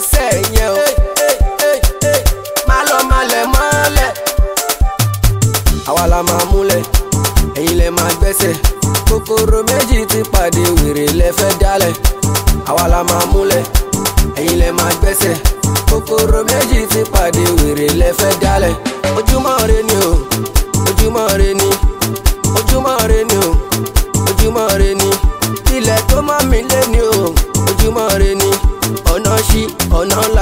gbẹ́sẹ̀ yẹn o má lọ malẹ̀ mọ́lẹ̀ àwa la máa múlẹ̀ ẹ̀yin lẹ máa gbẹ́sẹ̀ kòkòrò méjì ti pàdé wèrè lẹ́fẹ́ dálẹ̀ àwa la máa múlẹ̀ ẹ̀yin lẹ máa gbẹ́sẹ̀ kòkòrò méjì ti pàdé wèrè lẹ́fẹ́ dálẹ̀ ojúmọ́ re ni o ojúmọ́ re ni ojúmọ́ re ni o ojúmọ́ re ni ilẹ̀ tó mọ́ mi lé ni o ojúmọ́ re ni ọ̀nà ṣí ọ̀nà ńlá